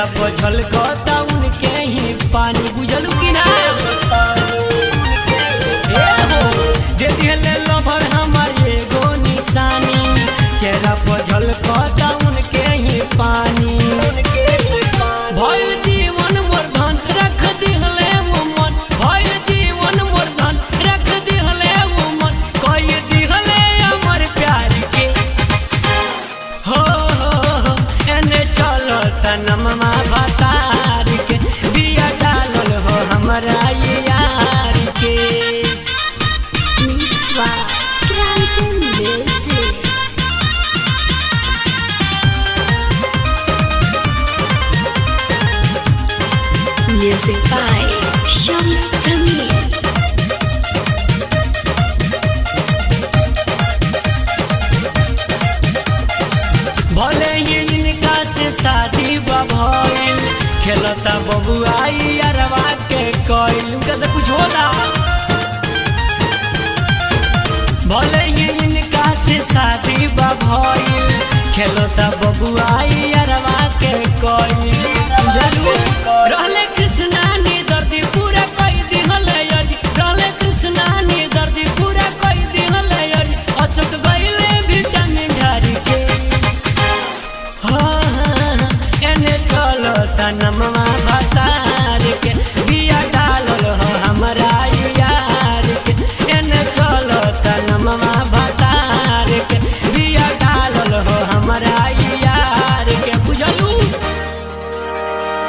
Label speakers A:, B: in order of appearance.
A: Puzzle कता उनके ही पानी बुझलू कि ना ए हो दे दिहले लभर हमर एगो निशानी चेहरा पझल कता उनके ही पानी भइल जीवन मोर धन रख दिहले वो मन भइल जीवन मोर धन रख दिहले वो मन कई दिहले हमर प्यार के हो हो हो एने चलो तनमा भतार के बिया डालल हो हमरा ये यार के
B: Mix by Kraken Music. Music by Shams Jamil.
A: भले ही इनका से शादी भइल खेलता बबुआई अरवा के कइल उनका से कुछ होला भले ही इनका से शादी भइल खेलता बबुआई